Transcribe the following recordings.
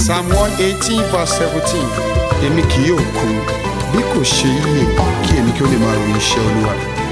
psalm one eighteen verse seventeen èmi kì yóò kú bí kò ṣe yíyè kí èmi kí ó lè máa ròyìn iṣẹ́ olúwa.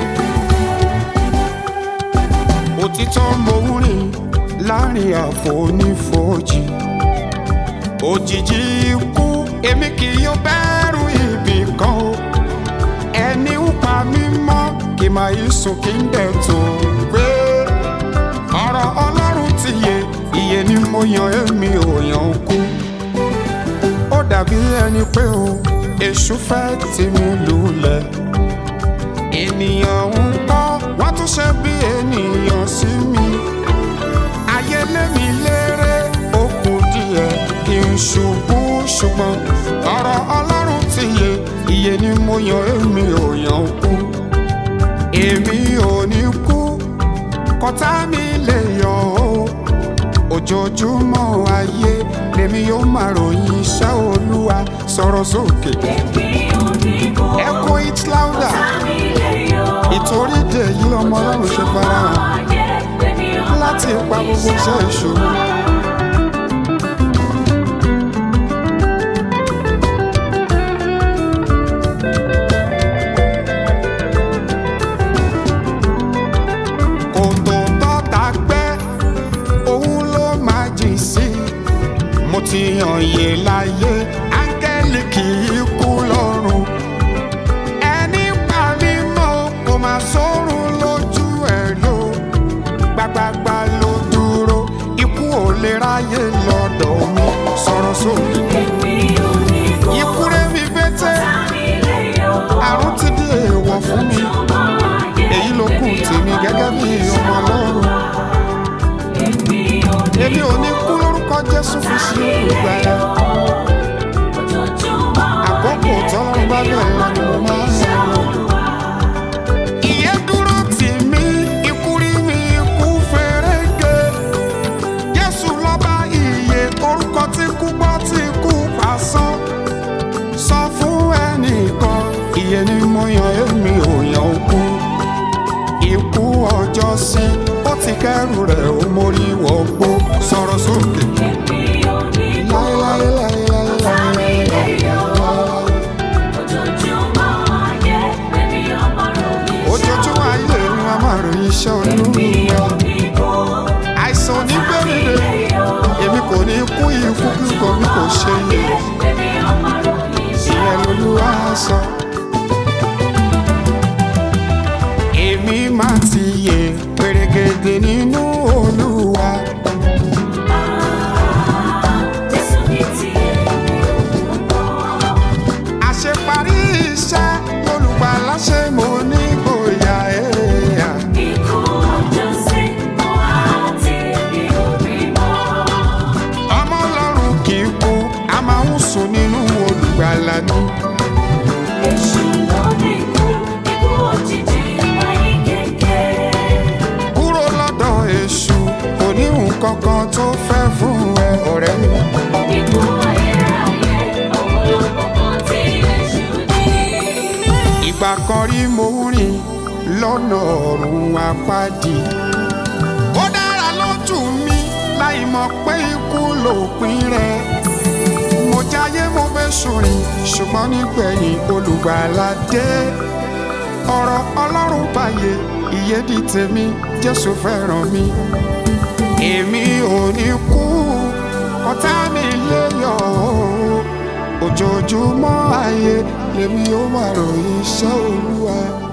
òtítọ́ mo ń rìn láàrin àfonífojì òjijì ikú èmi kì yóò bẹ̀rù ibì kan o ẹni ń pa mí mọ́ kì máa yí sùn kí n dẹ̀ tó gbé ọ̀rọ̀ ọlọ́run ti yé iye ni mo yan èmi ò yan kú ó dàbí ẹni pé o èṣù fẹ́ tì mí lulẹ̀ ènìyàn ń kọ́ wọ́n tún ṣe bí ènìyàn sí mi ayé lémi léré ó kù díẹ̀ kí n ṣubú ṣùgbọ́n ọ̀rọ̀ ọlọ́run ti yé iye ni mo yan èmi ò yan kú èmi ò ní kú kọ́tà mi lè yọ ọ́ ojoojúmọ́ ayé lèmi yóò máa ròyìn iṣẹ́ olúwa sọ̀rọ̀ sókè ẹ̀kọ́ it louder ìtorí dè yí ọmọ ọlọ́run ṣe farahàn láti pa gbogbo iṣẹ́ ìṣòro. kòtò tọ́ta gbẹ́ òun ló máa jìn sí mo ti hàn yé láyé áńgẹ́lì kì í kú lọ́rùn ẹni pa mí mọ́ kò máa sórun lójú ẹ̀ ló gbàgbàgbà ló dúró ikú ò lè ráyè lọ́dọ̀ mi sọ̀rọ̀ sókè ikú rẹ̀ mi bẹ́tẹ̀ àrùn ti di èèwọ̀ fún mi èyí ló kù tèmi gẹ́gẹ́ bí ọmọ ọlọ́run èmi ò ní kú lórúkọ jésù fi sí olùgbàlà àkókò tọ́lọ́run bá bẹ̀rẹ̀ lọ ni mo máa ń lọ. ìyẹn dúró tì mí ikú rí mi ikú fèrègé jésù lọ́ba ìyè orúkọ tí kú gbọ́ tí kú pàṣán sọ fún ẹnìkan ìyẹn ni mo yan èmi ò yan kú ikú ọjọ́ sí ó ti kẹ́rù rẹ̀ ó mórí wọ́gbó sọ̀rọ̀ sókè. ojoojúmọ́ ayé ni wọ́n máa ròyìn iṣẹ́ olúwa. àìsàn onígbèrè èmi kò ní kú ikú kíkọ mi kò ṣe yẹ ìyẹn lolúwa sọ. èmi máa ti yè pèrègèdè nínú olúwa. àṣeparí iṣẹ́ olùgbàlà ṣe mo ní gboyà ẹ̀yà. ọmọ ọlọ́run kì í kú a máa ń sùn nínú olùgbàlà ni. kúrò lọ́dọ̀ èṣù kò ní nǹkan kan tó fẹ́ fún ẹ ọ̀rẹ́ mi. ìgbà kan rí mo ń rìn lọ́nà ọ̀run apádi. ó dára lójú mi láì mọ̀ pé ikú lòpin rẹ̀. mo jáyé mo fẹ́ sùnrìn ṣùgbọ́n nígbẹ̀yìn olùgbàlà dé. ọ̀rọ̀ ọlọ́run báyé ìyè di tèmi jésù fẹ́ràn mi. èmi ò ní kú ọ̀tá mi lè yọ̀ ọ́ ojoojúmọ́ ayé lèmi ó máa ròyìn iṣẹ́ olúwa.